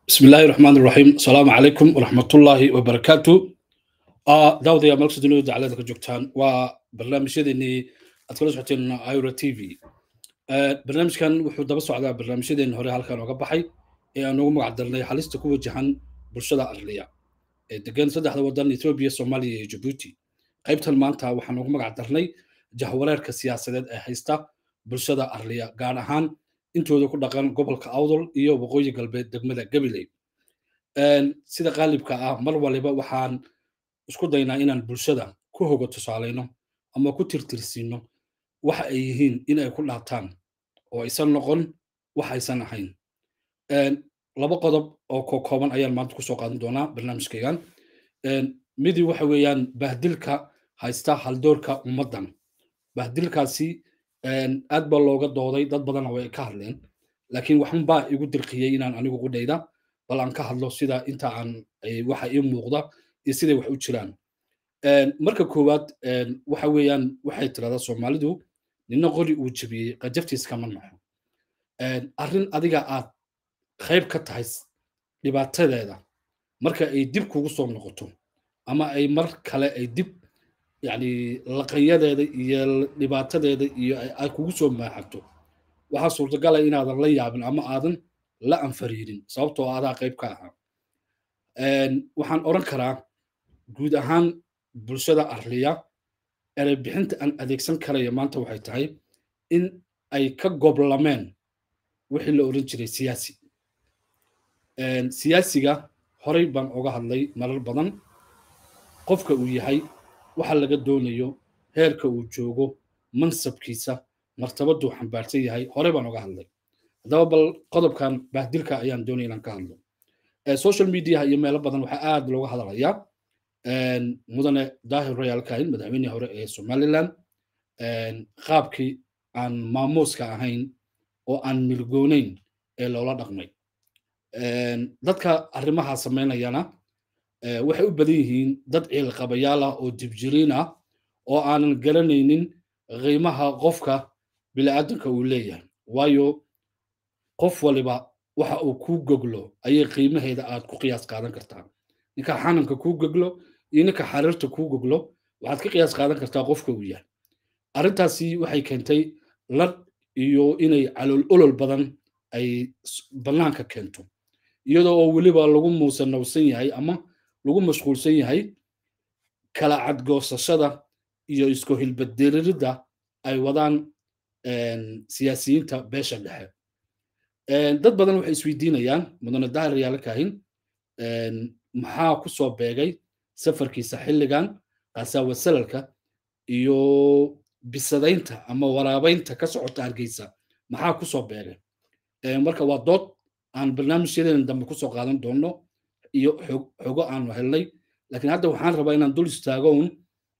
بسم الله الرحمن الرحيم السلام عليكم ورحمة الله وبركاته آه داود يا ملك سدنو دعالة جوكتان وبرنامج يدني أتكلم سحتين ايورا تي في آه برنامج كان وحو دبا سعدا برنامج يدني هوري هالكان وقا بحي ee aan ugu magacdarnay halista ku wajahan bulshada arliya ee degan saddexda wadan etoobiya soomaaliya iyo jabuuti qaybtan maanta waxaan ugu magacdarnay jahwareerka siyaasadeed ee haysta bulshada arliya gaar ahaan intooda ku dhaqan gobolka awdol iyo waqooyi galbeed degmada gabiley sida qaalibka ah mar waliba waxaan isku daynaa inaan bulshada ku hoga tusaalayno ama ku tirtirsiino waxa ay yihiin in ay ku dhaataan oo aysan noqon wax aysan ahayn laba qodob oo kokooban ayaan maanta kusoo qaadan doonaa barnaamijkaygan midi waxa weeyaan bahdilka haysta haldoorka ummaddan bahdilkaasi aad baa looga dooday dad badanna way ka hadleen laakiin waxun baa igu dirqiyey inaan anigu qudhayda bal aan ka hadlo sida inta aan waxa ii muuqda iyo siday wax u jiraan marka koowaad waxa weeyaan waxay tirahdaa soomaalidu nina qori uu jebiyey qajaftiis kama naxo arrin adiga aad qayb ka tahay dhibaatadeeda marka ay dib kugu soo noqoto ama ay mar kale ay dib yani laqanyadeeda iyo dhibaatadeeda iyo ay kugu soo maaxato waxaa suurtagala inaadan la yaabin ama aadan la anfariirin sababtoo adaa qayb ka ahaa waxaan odhan karaa guud ahaan bulshada arliya erebixinta aan adeegsan karaya maanta waxay tahay in ay ka goblameen wixii la oran jiray siyaasi siyaasiga horey baan oga hadlay marar badan qofka uu yahay waxa laga doonayo heerka uu joogo mansabkiisa martabaduu xambaarsan yahay horey baan oga hadlay haddaba bal qodobkan bahdilka ayaan doonaya inaan ka hadlo social mediaha iyo meelo badan waxaa aad looga hadalayaa mudane daahir royal kahin madaxweynihii hore ee somaliland qaabkii aan maamuuska ahayn oo aan milgoonayn ee loola dhaqmay dadka arrimaha samaynayana waxay u badan yihiin dad ciilqabayaal ah oo dibjiriin ah oo aanan garanaynin qiimaha qofka bini'aadanka uu leeyahay waayo qof waliba waxa uu kuu goglo ayay qiimaheeda aad ku qiyaas qaadan kartaa ninka xananka kuu goglo iyo ninka xariirta kuu goglo waxaad ka qiyaas qaadan kartaa qofka uu yahay arrintaasi waxay keentay ladh iyo inay calool olol badan ay bannaanka keento iyadoo oo weliba lagu muusanowsan yahay ama lagu mashquulsan yahay kala cadgoosashada iyo isku hilbadiriridda ay wadaan siyaasiyiinta beesha dhexe dad badan waxay isweydiinayaan mudane dahir yaala kahin maxaa ku soo beegay safarkiisa xilligan qasaawa salalka iyo bisadaynta ama waraabaynta ka socota hargeysa maxaa ku soo beegay marka waa dood aan barnaamijyadeena dambe kusoo qaadan doono iyo xogo aanu helnay laakiin hadda waxaan rabaa inaan dul istaago un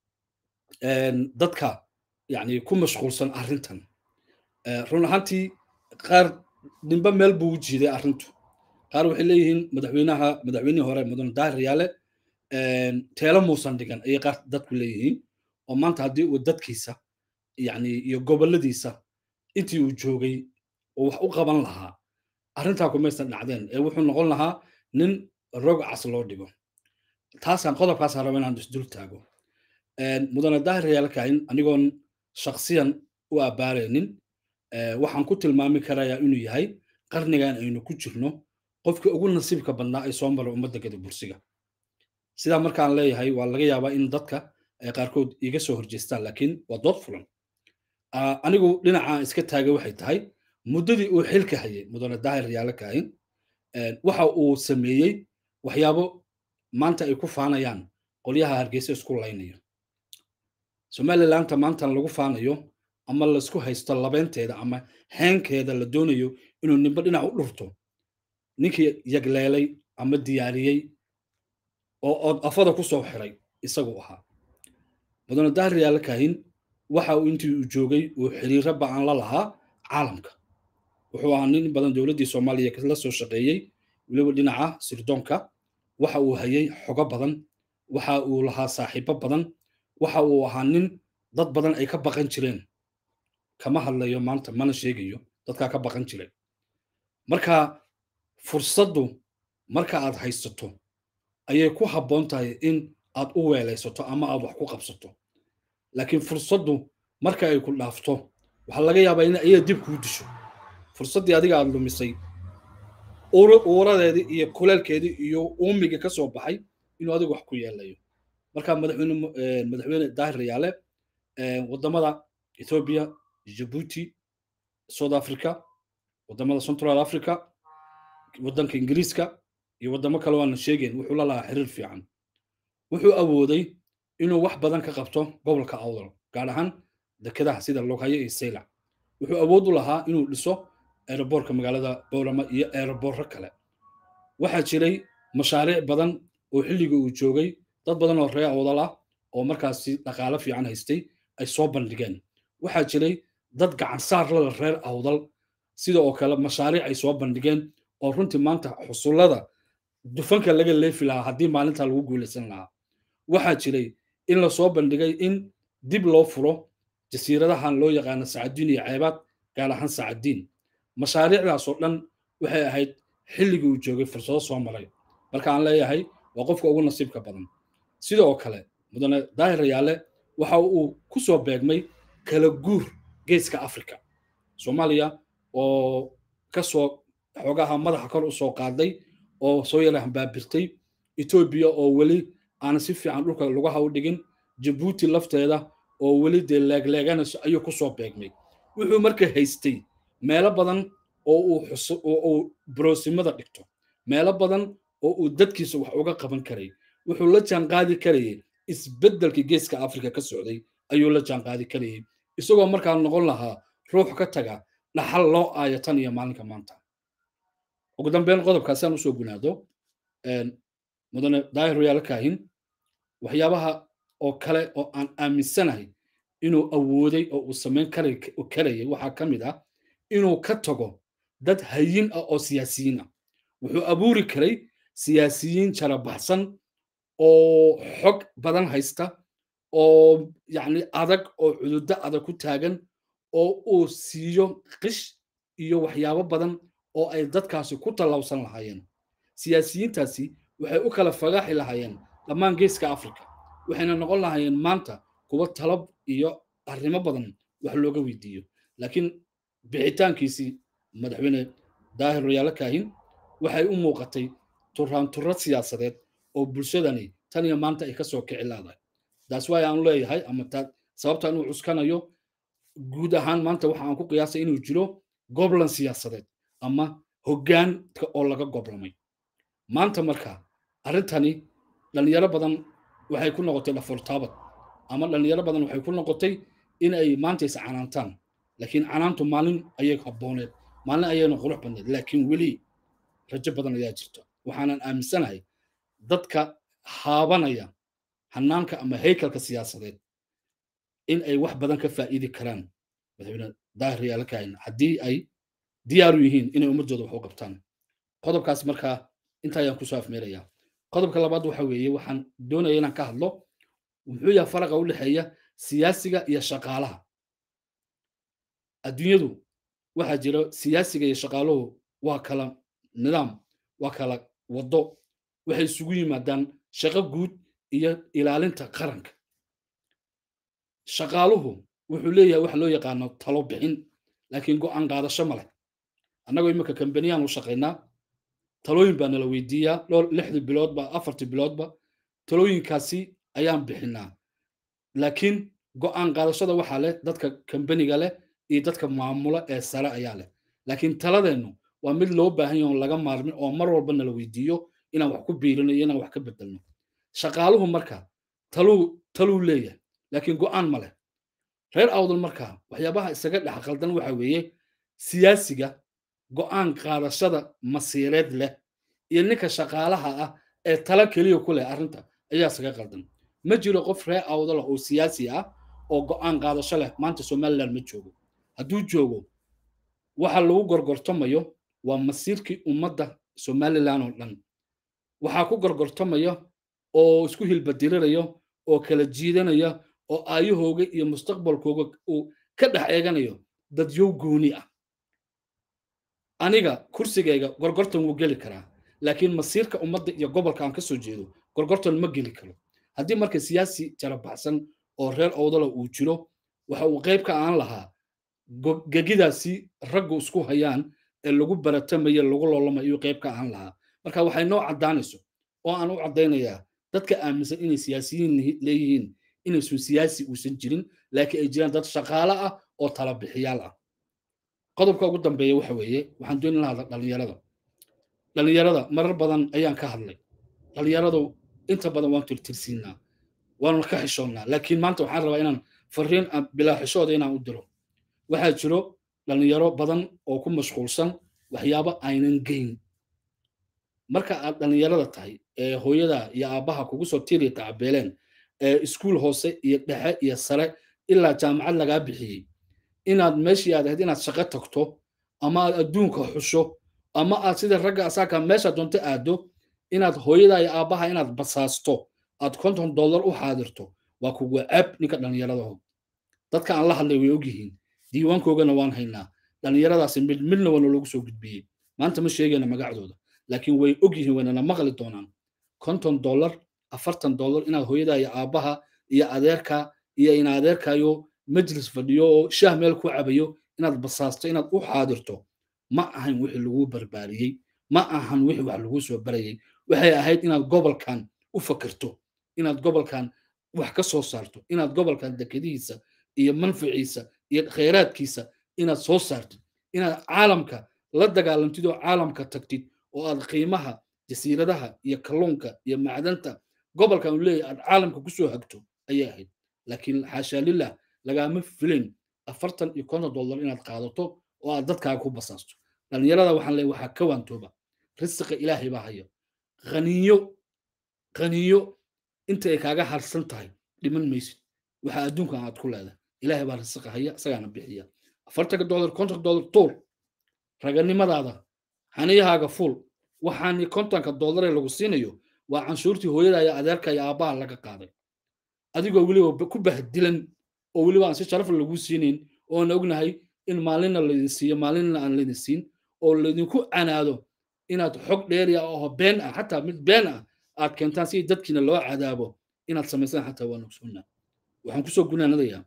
dadka yani ku mashquulsan arrintan run ahaantii qaar ninba meel buu u jiiday arrintu qaar waxay leeyihiin madaxweynaha madaxweynihii hore mudane daahir yaale teelo muusan dhigan ayay qaar dadku leeyihiin oo maanta haddii uu dadkiisa yani iyo goboladiisa intii uu joogay oo wax u qaban lahaa arrintaa kumaysan dhacdeen ee wuxuu noqon lahaa nin rog cas loo dhigo taasaan qodobkaasaan raba inaan isdul taago mudane daahir yaalkahin anigoon shaksiyan u abaaraynin waxaan ku tilmaami karayaa inuu yahay qarnigan aynu ku jirno qofkii ugu nasiibka badnaa ay soo mara ummadda gada bursiga sidaa markaan leeyahay waa laga yaabaa in dadka ay qaarkood iga soo horjeestaan laakiin waa dood fulan anigu dhinaca iska taagay waxay tahay muddadii uu xilka hayay mudane daahir yaala kaahin waxa uu sameeyey waxyaabo maanta ay ku faanayaan qolyaha hargeysa isku laynayo somalilandta maantan lagu faanayo ama laisku haysto labeynteeda ama heenkeeda la doonayo inuu nimbe dhinac u dhurto ninkii yagleelay ama diyaariyey oo ood afada ku soo xiray isagu ahaa mudane daahir yaala kaahin waxa uu intii uu joogay uu xiriiro ba'an la lahaa caalamka wuxuu ahaa nin badan dowladdii soomaaliya la soo shaqeeyey weliba dhinaca sirdoonka waxa uu hayay xogo badan waxa uu lahaa saaxiibo badan waxa uu ahaa nin dad badan ay ka baqan jireen kama hadlayo maanta mana sheegayo dadkaa ka baqan jiray marka fursaddu marka aad haysato ayay ku habboon tahay in aad u weelaysato ama aad wax ku qabsato laakiin fursaddu marka ay ku dhaafto waxaa laga yaabaa in ayada dib kuu disho fursaddii adiga aad lumisay uuradeedii iyo kuleelkeedii iyo uumigii ka soo baxay inuu adigu wax ku yeelayo marka madaxweyne madaxweyne daahir rayaale waddamada ethiopia djibouti south africa waddamada central africa waddanka ingiriiska iyo waddamo kale waana sheegayn wuxuu la lahaa xiriir fiican wuxuu awooday inuu wax badan ka qabto gobolka awdal gaar ahaan dekedaha sida loghayo iyo saylac wuxuu awood u lahaa inuu dhiso aeroboortka magaalada bowlama iyo aeroboorro kale waxaa jiray mashaariic badan oo xilliga uu joogay dad badan oo reer awdal ah oo markaasi dhaqaalo fiican haystay ay soo bandhigeen waxaa jiray dad gacansaar lala reer awdal sida oo kale mashaariic ay soo bandhigeen oo runtii maanta xusullada dufanka laga leefi lahaa haddii maalintaa lagu guulaysan lahaa waxaa jiray in la soo bandhigay in dib loo furo jasiiradahan loo yaqaano sacadiin iyo ceebaad gaar ahaan sacadiin mashaariicdaasoo dhan waxay ahayd xilligii uu joogay fursado soo maray marka aan leeyahay waa qofka ugu nasiibka badan sidoo kale mudane daahir rayaale waxa uu ku soo beegmay kala guur geeska africa soomaaliya oo ka soo xoogaha madaxa kor u soo qaaday oo soo yara hambaabirtay etoobiya oo weli aan si fiican dhulka lugaha u dhigin jabuuti lafteeda oo weli dee leegleeganayso ayuu ku soo beegmay wuxuu marka haystay meelo badan oo uu uu broosimada dhigto meelo badan oo uu dadkiisa wax uga qaban karay wuxuu la jaanqaadi karayay isbeddelkii geeska afrika ka socday ayuu la jaanqaadi karayay isagoo markaa noqon lahaa ruux ka taga dhaxal loo aayo tan iyo maalinka maanta ugu dambeyn qodobkaasi aan usoo gunaado mudane daahir royaal kaahin waxyaabaha oo kale oo aan aaminsanahay inuu awooday oo uu samayn karayay waxaa ka mid ah inuu ka tago dad hayin ah oo siyaasiyiin ah wuxuu abuuri karay siyaasiyiin jarabaxsan oo xog badan haysta oo yacni adag oo cududo adag ku taagan oo uu siiyo qish iyo waxyaabo badan oo ay dadkaasi ku tallawsan lahaayeen siyaasiyiintaasi waxay u kala fagaaxi lahaayeen dhammaan geeska africa waxayna noqon lahaayeen maanta kuwa talab iyo arrimo badan wax looga weydiiyo laakiin bixitaankiisii madaxweyne daahir royaalo kaahin waxay u muuqatay turaanturro siyaasadeed oo bulshadani tan iyo maanta ay ka soo kici laadahay taas waay aan leeyahay ama sababta inuu cuskanayo guud ahaan maanta waxa aan ku qiyaasay inuu jiro goblan siyaasadeed ama hoggaanka oo laga goblamay maanta marka arrintani dhallinyaro badan waxay ku noqotay dhafoltaabad ama dhallinyaro badan waxay ku noqotay in ay maanta is canaantaan laakiin canaantu maalin ayay habbooneed maalin ayayna qurux badneed laakiin weli rajo badan ayaa jirta waxaanan aaminsanahay dadka haabanaya hanaanka ama haykalka siyaasadeed in ay wax badan ka faa'iidi karaan madaxweyne daahir yaalakahin haddii ay diyaaru yihiin inay ummadooda wax u qabtaan qodobkaas markaa inta ayaan kusoo afmeerayaa qodobka labaad waxa weeye waxaan doonaya inaan ka hadlo muxuu yahay faraqa u dhexeeya siyaasiga iyo shaqaalaha adduunyadu waxaa jira siyaasiga iyo shaqaaluhu waa kala nidaam waa kala waddo waxay isugu yimaadaan shaqo guud iyo ilaalinta qaranka shaqaaluhu wuxuu leeyahay waxa loo yaqaano talo bixin laakiin go'aan qaadasho ma leh annagoo imika kambaniyaan u shaqaynaa talooyin baa nala weydiiyaa dhowr lixdii biloodba afartii biloodba talooyinkaasi ayaan bixinaa laakiin go'aan qaadashada waxaa leh dadka kambaniga leh iyo dadka maamula ee sare ayaa leh laakiin taladeennu waa mid loo baahan yahay oon laga maarmin oo mar walba nala weydiiyo inaan wax ku biirino iyo inaan wax ka bedelno shaqaaluhu marka taluu taluu leeyahay laakiin go'aan ma leh reer awdal marka waxyaabaha isaga dhex qaldan waxa weeye siyaasiga go'aan qaadashada masiireed leh iyo ninka shaqaalaha ah ee tala keliya ku leh arrinta ayaa isaga qaldan ma jiro qof reer awdala oo siyaasi ah oo go'aan qaadasho leh maanta somaliland ma joogo hadduu joogo waxa lagu gorgortamayo waa masiirkii ummadda somaliland oo dhan waxaa ku gorgortamaya oo isku hilbadirirayo oo kala jiidanaya oo aayahooga iyo mustaqbalkooga uu ka dhex eeganayo dadyow gooni ah aniga kursigayga gorgortan wuu geli karaa laakiin masiirka ummadda iyo gobolka aan ka soo jeedo gorgortan ma geli karo haddii marka siyaasi jarabaxsan oo reer owdala uu jiro waxa uu qayb ka aan lahaa gegidaasi raggu isku hayaan ee lagu baratamayo lagu loolamayo qayb ka aan lahaa marka waxay noo caddaanayso oo aan u caddaynayaa dadka aaminsan inay siyaasiyiin leeyihiin inaysun siyaasi uusan jirin laakiin ay jiraan dad shaqaale ah oo tala bixiyaal ah qodobka ugu dambeeya waxa weeye waxaan doonin lahaa dhalinyarada dhalinyarada marar badan ayaan ka hadlay dhalinyaradu inta badan waan tirtirsiinaa waanu ka xishoonnaa laakiin maanta waxaan rabaa inaan fariin bilaa xishooda inaan u diro waxaa jiro dhalinyaro badan oo ku mashquulsan waxyaabo aynan geyn marka aad dhalinyarada tahay ee hooyada iyo aabbaha kugu soo tiiriya tacabeeleen ee iskuul hoose iyo dhexe iyo sare ilaa jaamacad lagaa bixiyey inaad meeshii aad ahayd inaad shaqo tagto ama aad adduunka xusho ama aad sida ragga asaaka meesha doonto aado inaad hooyada iyo aabbaha inaad basaasto aad konton dollar u xaadirto waa kuwa ceeb ninka dhallinyaradaho dadka aan la hadlay way ogyihiin diiwaankoogana waan haynaa dhallinyaradaasi mid midna waana loogu soo gudbiyey maanta ma sheegayna magacdooda laakiin way ogyihiin waynana maqli doonaan konton dollar afartan dollar inaad hooyada iyo aabbaha iyo adeerka iyo ina adeerkayo majlis fadhiyo oo shaah meel ku cabayo inaad basaasto inaad u xaadirto ma ahan wixii lagu barbaariyey ma ahan wixii wax lagu soo barayay waxay ahayd inaad gobolkan u fakirto inaad gobolkan wax ka soo saarto inaad gobolkan dekedihiisa iyo manfaciisa iyo khayraadkiisa inaad soo saartid inaad caalamka la dagaalantid oo caalamka tagtid oo aad qiimaha jasiiradaha iyo kalluunka iyo macdanta gobolkan uu leeyahay aad caalamka kusoo hagto ayay ahayd laakiin xaashaa lilah lagaama filayn afartan iyo konton dollar inaad qaadato oo aad dadkaaga ku basaasto dhallinyarada waxaan leeyahay waxaa ka waantooba risiqa ilaahay baa haya qaniyo qaniyo inta ay kaaga harsan tahay dhiman maysid waxaa adduunkan aad ku leedahay ilaahay baa risiqa haya isagaana bixiya afartanka dollar konton dollar tuur raganimadaada xaniyahaaga fuul waxaani kontonka dollar ee lagu siinayo waa canshuurtii hooyada iyo adeerka iyo aabbaha laga qaaday adigoo weliba ku bahdilan oo weliba aan si sharaf lagu siinayn oona ognahay in maalinna laydin siiyo maalinna aan laydin siin oo laydinku canaado inaad xog dheeriya oo been ah xataa mid been ah aad keentaan si dadkiina loo cadaabo inaad samaysaan xataa waa nogsoonnaa waxaan kusoo gunaanadayaa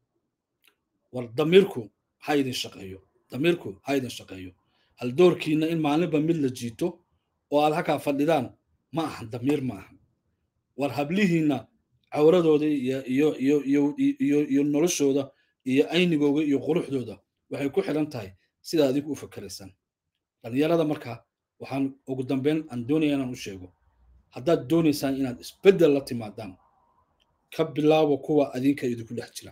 war damiirku ha idin shaqeeyo damiirku ha idin shaqeeyo hal doorkiina in maalinba mid la jiito oo aad halkaa fadhidaan ma ahan damiir ma ahan war hablihiinna cawradooda iyo iyo iyo iyo iyo iyo noloshooda iyo aynigooga iyo quruxdooda waxay ku xiran tahay sidaa adigu u fakeraysaan dhallinyarada marka waxaan ugu dambeyn aan doonaya inaan u sheego haddaad doonaysaan inaad isbeddel la timaadaan ka bilaabo kuwa adinka idinku dhex jira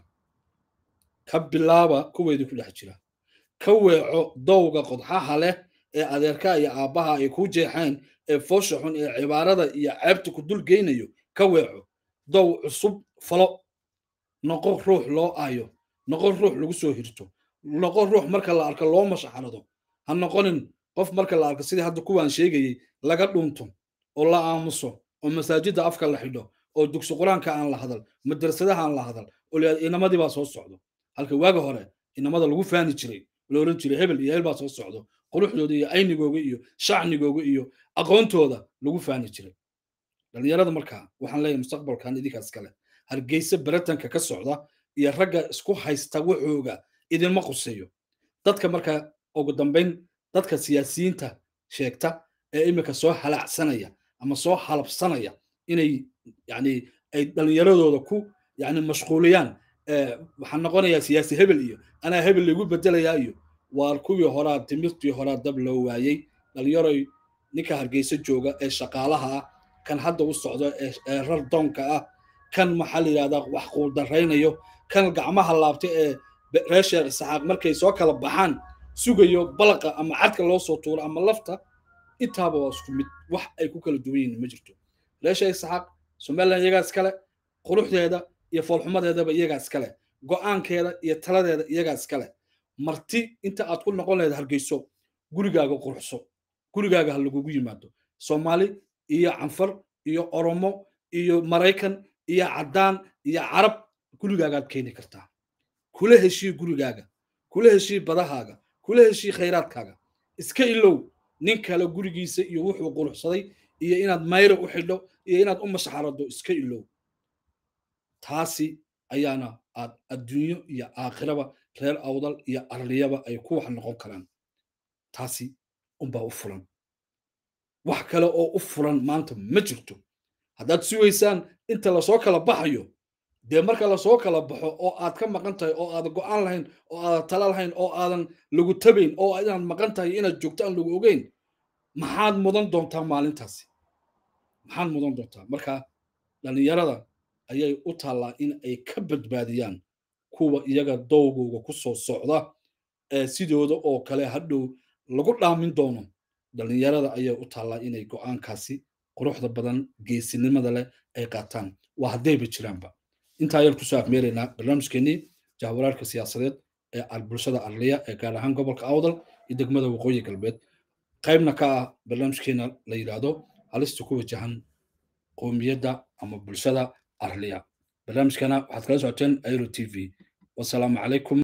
ka bilaaba kuwa idinku dhex jira ka weeco dowga qodxaha leh ee adeerka iyo aabbaha ay ku jeexeen ee foosha xun ee cibaarada iyo ceebta ku dul geynayo ka weeco dow cusub falo noqo ruux loo aayo noqo ruux lagu soo hirto noqo ruux marka la arko loo mashaxarado ha noqonin qof marka la arko sidii hadda kuwaan sheegayey laga dhunto oo la aamuso oo masaajidda afka la xidho oo dugsi qur-aanka aan la hadal madrasadaha aan la hadal oo la inamadii baa soo socdo halka waaga hore inamada lagu faani jiray la oran jiray hebel iyo hebel baa soo socdo quruxdooda iyo aynigooga iyo shacnigooga iyo aqoontooda lagu faani jiray dhallinyarada markaa waxaan leeyahay mustaqbalkan idinkaas kale hargeysa baratanka ka socda iyo ragga isku haysta waxooga idinma quseeyo dadka markaa ugu dambayn dadka siyaasiyiinta sheegta ee imika soo halacsanaya ama soo halabsanaya inay yani ay dhallinyaradooda ku yani mashquuliyaan waxaan noqonayaa siyaasi hebel iyo anaa hebel lagu bedelayaa iyo waar kuwii horaa timirtii horaa dab loo waayey dhalinyaroy ninka hargeysa jooga ee shaqaalaha ah kan hadda u socdo ee rar doonka ah kan maxaa la yidhahdaa wax quudaraynayo kan gacmaha laabta ee reer sheekh isxaaq markay soo kala baxaan sugayo balaqa ama cadka loo soo tuuro ama lafta intaaba waa isku mid wax ay ku kala duwan yihiin ma jirto reer sheekh isxaaq somaliland iyagaa iskale quruxdeeda iyo foolxumadeedaba iyagaa iskale go'aankeeda iyo taladeeda iyagaa iskale marti inta aad ku noqon lahayd hargeyso gurigaaga quruxso gurigaaga ha lagugu yimaado soomaali iyo canfar iyo oromo iyo maraykan iyo caddaan iyo carab gurigaagaad keeni kartaa kula heshii gurigaaga kula heshii badahaaga kula heshii khayraadkaaga iska ilow nin kale gurigiisa iyo wuxuu quruxsaday iyo inaad mayra u xidho iyo inaad u mashaxarado iska ilow taasi ayaana aad adduunyo iyo aakhiraba reer awdal iyo arliyaba ay ku wax noqon karaan taasi unbaa u fulan wax kale oo u fulan maanta ma jirto haddaad sugaysaan inta lasoo kala baxayo dee marka lasoo kala baxo oo aad ka maqan tahay oo aadan go'aan lahayn oo aadan tala lahayn oo aadan lagu tabayn oo inaad maqan tahay inaad joogto aan lagu ogeyn maxaad mudan doontaa maalintaasi maxaad mudan doontaa marka dhallinyarada ayay u taallaa in ay ka badbaadiyaan kuwa iyaga dowgooga ku soo socda ee sidooda oo kale hadhow lagu dhaamin doono dhallinyarada ayay u taallaa inay go'aankaasi quruxda badan geesinimada leh ay qaataan waa haddayba jiraanba intaa ayaan kusoo afmeeraynaa barnaamijkeenii jahwaraarka siyaasadeed ee bulshada arliya ee gaar ahaan gobolka awdal iyo degmada waqooyi galbeed qaybna ka ah barnaamijkeena la yidhaahdo halista ku wajahan qowmiyadda ama bulshada arliya barnaamijkana waxaad kala socoteen airo t v wasalaamu calaykum